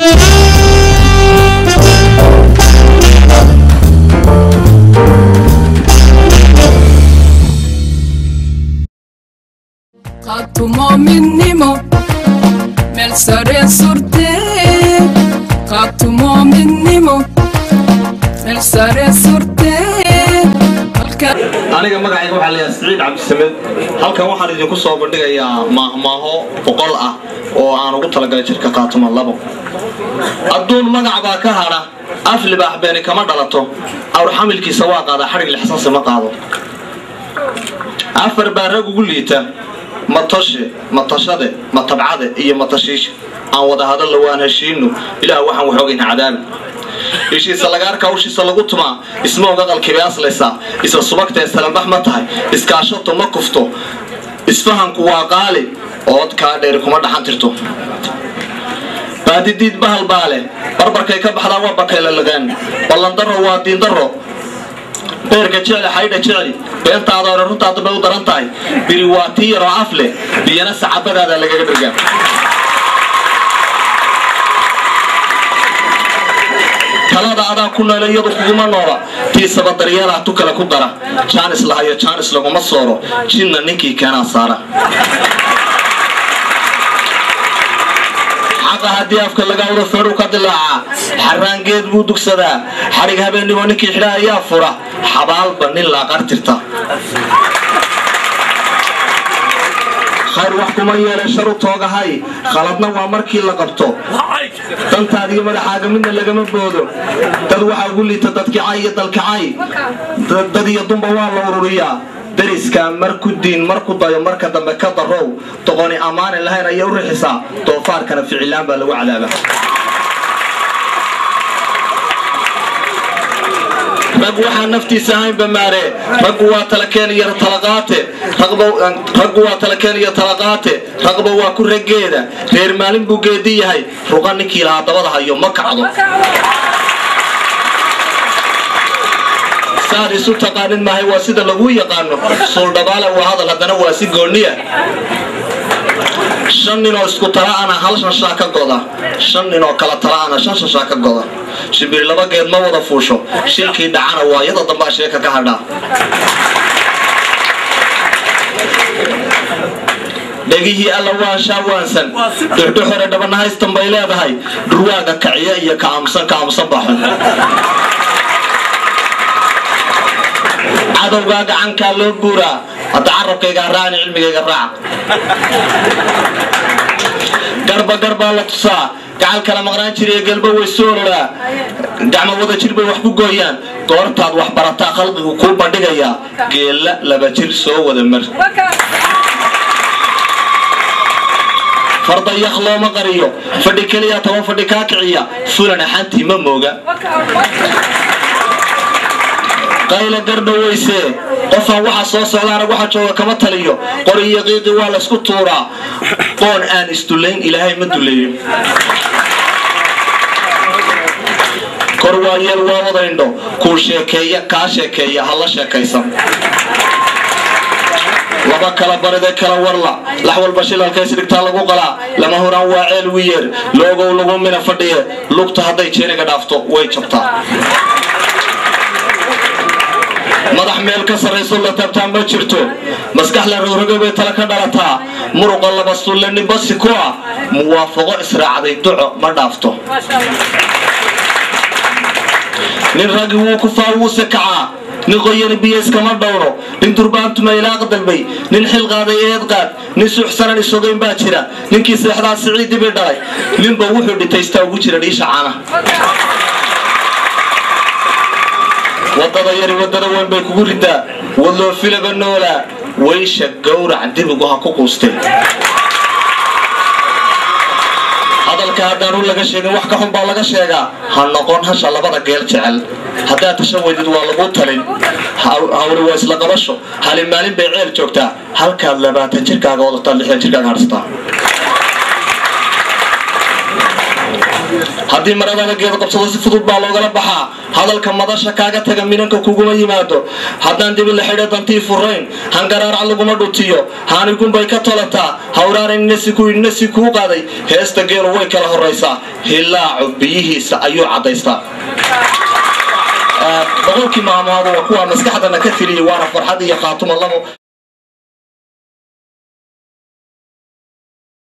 qaatumo midnimo meel sare surtee qaatumo midnimo meel sare surtee halka aniga magacayga waxaa layahay siciid cabdisamed halkan waxaan idinku soo bandhigayaa maahmaaho boqol ah oo aan ugu talagalay jirka qaatuma labo adduun magac baa ka hadha af libaax beeni kama dhalato awr xamilkiisa waa qaadaa xadhig lixsansi ma qaado afar baa rag ugu liita matoshe matashade matabcade iyo matashiisha aan wada hadalla waan heshiino ilaah waxaan waxoogayna cadaabi ishiisa lagaarka hawshiisa lagu tumaa isma oga qalkibay aslaysaa isla subagta istalambax ma tahay iskaashato ma kufto isfahanku waa qaali ood kaa dheeri kuma dhaxan tirto baadidiid bahal baa leh barbarkay ka baxdaa waa bakaylalaqeen ballandaro waa diindaro beerka jecli xaydha jecli beentaada hore runtaada bay u daran tahay biri waa tii yaroo af leh biyana sacabadaada lagaga dhirgaa talada adaa ku noole iyadu kuguma noola tiisaba daryeelah tu kale ku dara jaanis lahayo jaanis laguma sooro jinna ninkii keenaa saara xaqa haddii afka laga wado feedhu ka dilaacaa xaraangeed buu dugsadaa xadhig habeennimo ninkii xidha ayaa fura xabaalba nin laaqartirta khayr wax kuma yeelan sharu toogahay khaladna waa markii la qabto dantaada iyo madaxaaga midna lagama boodo dad waxaa ugu liita dadkicay iyo dalkacay dad iyo dumba waa la ururiyaa dariskaa marku diin marku dayo marka dambe ka darow doqoni ammaanin lahayn ayay u rixisaa doofaarkana ficilaan baa lagu cadaaba rag waxaa naftiisa ahayn bamaare raggu waa talakeen iyo talaqaate raggu waa talakeen iyo talaqaate raqba waa ku raggeeda reer maalin buu geedi yahay ruqa ninkii lahaa dabada hayo ma kacdo saad isu taqaanin maahay waa sida lagu yaqaano suuldhabaale waa hadal haddana waa si gooniya shan nin oo isku tala'ana hal shanshaa ka goda shan nin oo kala tala'ana shan shanshaa ka goda shimbir laba geed ma wada fuusho shilkii dhacana waa iyada dambaa sheeka ka hadhaa dhegihii alla waanshaa waansan dhuxdhuxore dhabanahaystan bay leedahay dhurwaaga kaciya iyo ka aamusan ka aamusan baxun cadowgaa gacankaa loo buuraa hadda carabkaygaa raacni cilmigayga raac garba garbaa la tusaa gacal kala maqnaan jiriyo gelba way soo oloraa gacmo wada jir bay wax ku gooyaan goortaad wax barataa khalqigu kuu bandhigayaa geella laba jir soo wada mar farda yak looma qariyo fadhi keliya toban fadhi kaa kiciya fulan axantii ma mooga qayla gardhaweysee qofaan waxa soo socdaana waxa jooga kama taliyo qori iyo qiiqi waa laysku tuuraa qoon aan isdulayn ilaahay ma duleeyo kor waa yeel waa wadaindho kuu sheekeeya kaa sheekeeya ha la sheekaysan laba kala baride kala warla lax walba shilalkays dhigtaa lagu qalaa lama horaan waa ceel wiyeer loogow lagu mina fadhiye lugta hadday jeeniga dhaafto way jabtaa madax meel ka sarrayso la taabtaa ma jirto maskax la rogroga bay tala ka dhalataa muruqa laba sulle nibasi ku ah muwaafaqo israacday duco ma dhaafto nin raggi wuu kufaa wuuse kacaa nin qoyani biyo iskama dhowro nin durbaantuma ilaaq dalbay nin xil qaaday eed qaad nin suuxsanan isogayn baa jira ninkii seexdaa siciidibii dhalay ninba wuxuu dhitaystaa ugu jira dhiisha caana wadada yari wadada weyn bay kugu ridaa wadloo filaba noolaa waysha gowrac dibigu ha ku quustee hadalka haddaan u laga sheegin wax ka xun baa laga sheegaa ha noqon hasha labada geel jecel haddaad tashan weydid waa lagu talin hawli waa isla qabasho hali maalin bay ceel joogtaa halkaad labaatan jirkaaga wadataa lixdan jirkaaga hadhsataa haddii maradada geed qabsado si fudud baa loogala baxaa hadalka madasha kaaga taga minanka kuguma yimaado haddaan dibi la xidha dantii furayn hangaraarca laguma dhutiyo haanigunbay ka tolataa hawraaran inasi kuu qaaday heesta geelu way kala horaysaa hilaacu biyihiisa ayuu caddaystaa boqolkii maalmood waa kuwa maskaxdana ka tiriyay waana farxad iyo khaatuma labo